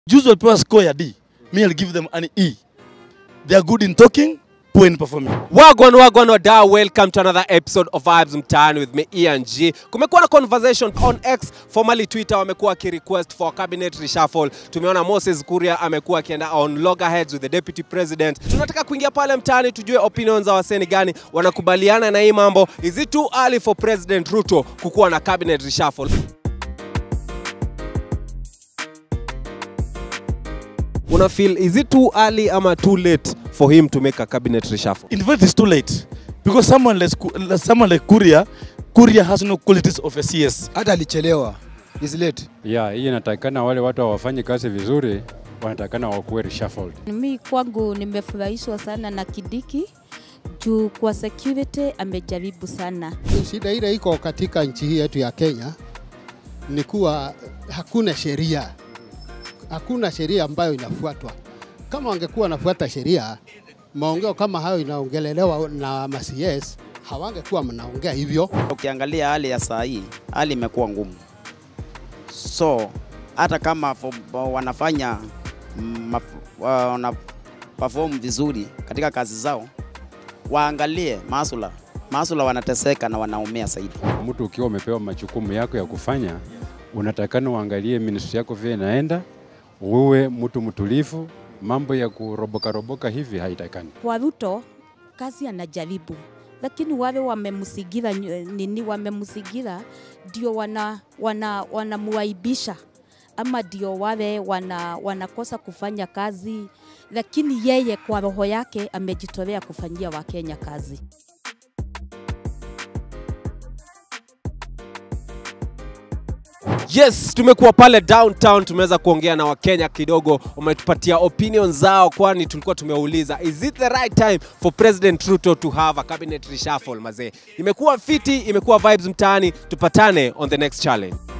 Juzi walipewa score ya D. Me I'll give them an E. They are good in talking, poor in performing. Wagwan wagwan wadau, welcome to another episode of Vibes Mtaani with me Ian G. Kumekuwa na conversation on X, formerly Twitter, wamekuwa wakirequest for cabinet reshuffle. Tumeona Moses Kuria amekuwa akienda on loggerheads with the deputy president. Tunataka kuingia pale mtaani tujue opinions za waseni gani wanakubaliana na hii mambo. Is it too early for President Ruto kukuwa na cabinet reshuffle? Una feel is it too early ama too late for him to make a cabinet reshuffle? In fact, it's too late because someone like, Ku- someone like Kuria, Kuria has no qualities of a CS. hata alichelewa is late. ya hii inatakikana wale watu hawafanyi kazi vizuri wanatakikana wakuwe reshuffled. Mi kwangu nimefurahishwa sana na Kidiki juu kwa security amejaribu sana. Shida ile iko katika nchi hii yetu ya Kenya ni kuwa hakuna sheria, hakuna sheria ambayo inafuatwa. Kama wangekuwa wanafuata sheria, maongeo kama hayo inaongelelewa na ma-CS hawangekuwa mnaongea hivyo. Ukiangalia hali ya saa hii, hali imekuwa ngumu, so hata kama fo- wanafanya mm, maf- wana perform vizuri katika kazi zao, waangalie masula masula, wanateseka na wanaumia zaidi. Mtu ukiwa umepewa majukumu yako ya kufanya, unatakikana uangalie ministry yako vile inaenda, uwe mtu mtulivu. Mambo ya kuroboka roboka hivi haitakikani. Kwa Ruto kazi anajaribu, lakini wale wamemsigira nyo- nini, wamemsigira ndio wana, wana, wanamuaibisha ama ndio wale wana, wanakosa kufanya kazi, lakini yeye kwa roho yake amejitolea kufanyia Wakenya kazi. Yes, tumekuwa pale downtown, tumeweza kuongea na Wakenya kidogo, wametupatia opinion zao, kwani tulikuwa tumeuliza is it the right time for President Ruto to have a cabinet reshuffle. Mazee, imekuwa fiti, imekuwa vibes mtaani. Tupatane on the next challenge.